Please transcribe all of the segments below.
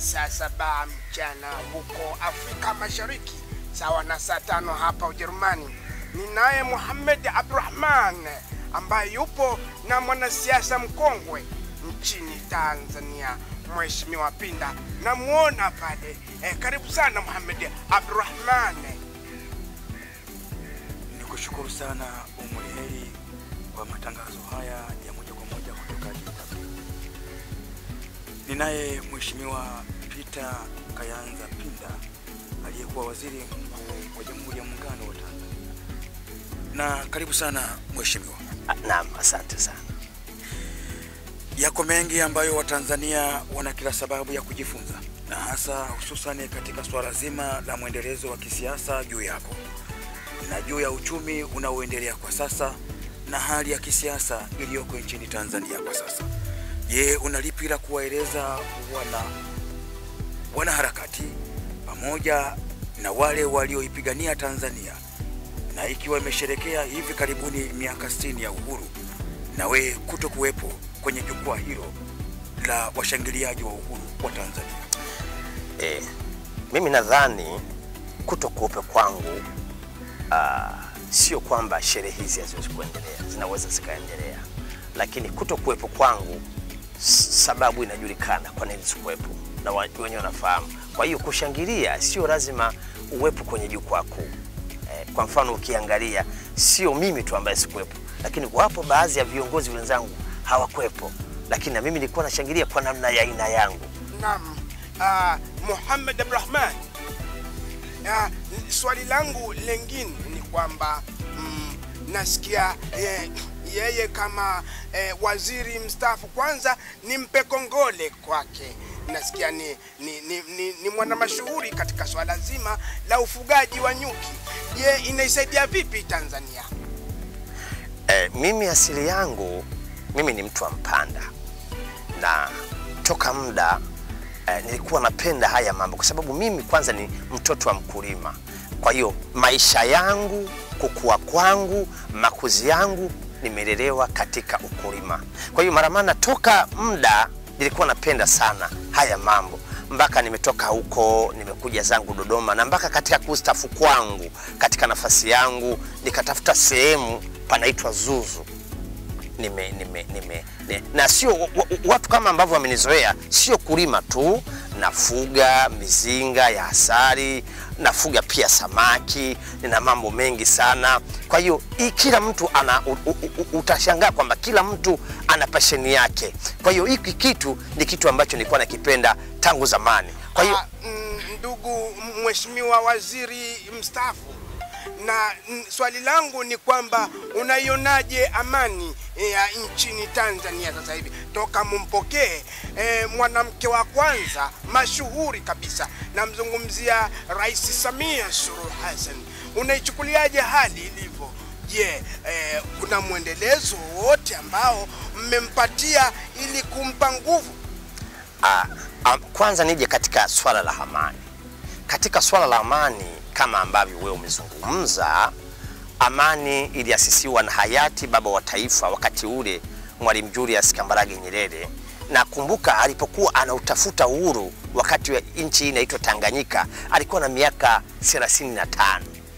saa saba mchana huko Afrika Mashariki, sawa na saa tano hapa Ujerumani. Ninaye Muhammad Abdurrahman ambaye yupo na mwanasiasa mkongwe nchini Tanzania, Mheshimiwa Pinda. Namuona pale eh, karibu sana Muhammad Abdurrahman. Nikushukuru sana Umuliheri kwa matangazo haya ya moja kwa moja kutoka DW. Ninaye Mheshimiwa Peter Kayanza Pinda aliyekuwa waziri mkuu wa Jamhuri ya Muungano wa Tanzania. Na karibu sana Mheshimiwa. Naam, asante sana. Yako mengi ambayo Watanzania wana kila sababu ya kujifunza na hasa hususani katika swala zima la mwendelezo wa kisiasa juu yako na juu ya uchumi unaoendelea kwa sasa na hali ya kisiasa iliyoko nchini Tanzania kwa sasa. Je, una lipi la kuwaeleza wana wanaharakati pamoja na wale walioipigania Tanzania na ikiwa imesherekea hivi karibuni miaka 60 ya uhuru na we kuto kuwepo kwenye jukwaa hilo la washangiliaji wa uhuru wa Tanzania? E, mimi nadhani kuto kuwepo kwangu uh, sio kwamba sherehe hizi haziwezi kuendelea, zinaweza zikaendelea, lakini kuto kuwepo kwangu s- sababu inajulikana kwa nini sikuwepo na wa- wenyewe wanafahamu. Kwa hiyo kushangilia sio lazima uwepo kwenye jukwaa kuu. Eh, kwa mfano ukiangalia, sio mimi tu ambaye sikuwepo, lakini wapo baadhi ya viongozi wenzangu hawakwepo, lakini na mimi nilikuwa nashangilia kwa namna ya aina yangu. Naam, uh, Muhammad Abdurrahman, uh, swali langu lengine ni kwamba mm, nasikia eh, yeye kama eh, waziri mstaafu, kwanza nimpe kongole kwake. Nasikia ni, ni, ni, ni, ni mwana mashuhuri katika swala zima la ufugaji wa nyuki. Je, inaisaidia vipi Tanzania? Eh, mimi asili yangu mimi ni mtu wa Mpanda na toka muda eh, nilikuwa napenda haya mambo kwa sababu mimi kwanza ni mtoto wa mkulima. Kwa hiyo maisha yangu, kukua kwangu, makuzi yangu nimelelewa katika ukulima. Kwa hiyo mara maana toka muda nilikuwa napenda sana haya mambo mpaka nimetoka huko nimekuja zangu Dodoma na mpaka katika kustafu kwangu katika nafasi yangu nikatafuta sehemu panaitwa Zuzu nime, nime, nime, ne, na sio wa- wa- watu kama ambavyo wamenizoea, sio kulima tu, nafuga mizinga ya asali, nafuga pia samaki, nina mambo mengi sana. Kwa hiyo hii kila mtu ana u, u, u, utashangaa kwamba kila mtu ana pasheni yake. Kwa hiyo hiki kitu ni kitu ambacho nilikuwa nakipenda tangu zamani. Kwa hiyo Ah, mm, ndugu mheshimiwa waziri mstaafu, na mm, swali langu ni kwamba unaionaje amani ya nchini Tanzania sasa hivi toka mumpokee eh, mwanamke wa kwanza mashuhuri kabisa, namzungumzia Rais Samia Suluhu Hassan. Unaichukuliaje hali ilivyo? Je, eh, kuna mwendelezo wowote ambao mmempatia ili kumpa nguvu? Ah, ah, kwanza nije katika swala la amani. Katika swala la amani kama ambavyo wewe umezungumza, amani iliasisiwa na hayati baba wa taifa wakati ule Mwalimu Julius Kambarage Nyerere. Nakumbuka alipokuwa anautafuta uhuru wakati wa nchi hii inaitwa Tanganyika, alikuwa na miaka 35.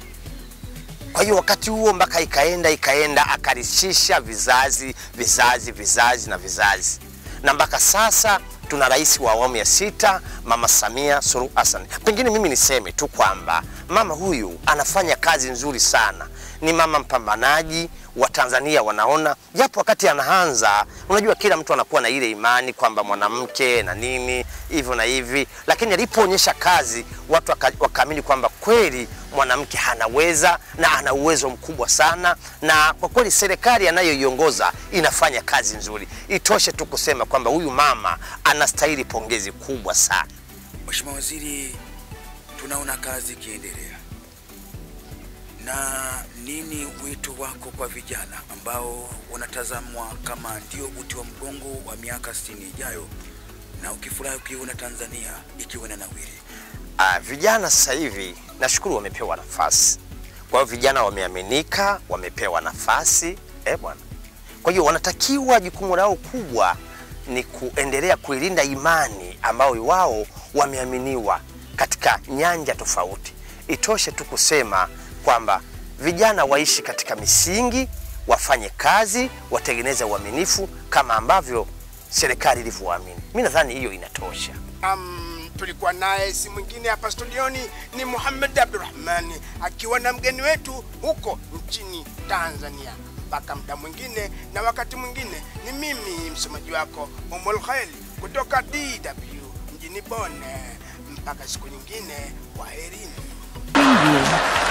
Kwa hiyo wakati huo mpaka ikaenda ikaenda akarishisha vizazi vizazi vizazi na vizazi, na mpaka sasa tuna rais wa awamu ya sita Mama Samia Suluhu Hassan. Pengine mimi niseme tu kwamba mama huyu anafanya kazi nzuri sana, ni mama mpambanaji wa Tanzania wanaona, japo wakati anaanza, unajua kila mtu anakuwa na ile imani kwamba mwanamke na nini hivyo na hivi, lakini alipoonyesha kazi watu waka- wakaamini kwamba kweli mwanamke anaweza na ana uwezo mkubwa sana, na kwa kweli serikali anayoiongoza inafanya kazi nzuri. Itoshe tu kusema kwamba huyu mama anastahili pongezi kubwa sana. Mheshimiwa Waziri, tunaona kazi ikiendelea, na nini wito wako kwa vijana ambao wanatazamwa kama ndio uti wa mgongo wa miaka 60 ijayo, na ukifurahi ukiona Tanzania ikiwa na nawiri? Uh, vijana sasa hivi nashukuru wamepewa nafasi. Kwa hiyo vijana wameaminika, wamepewa nafasi eh bwana. Kwa hiyo wanatakiwa, jukumu lao kubwa ni kuendelea kuilinda imani ambayo wao wameaminiwa katika nyanja tofauti. Itoshe tu kusema kwamba vijana waishi katika misingi, wafanye kazi, watengeneze uaminifu kama ambavyo serikali ilivyowaamini. Mi nadhani hiyo inatosha. Um, tulikuwa naye si mwingine hapa studioni ni Muhammad Abdurrahmani akiwa na mgeni wetu huko nchini Tanzania. Mpaka muda mwingine na wakati mwingine, ni mimi msomaji wako Umul Khail kutoka DW mjini Bonn. Mpaka siku nyingine, kwaherini.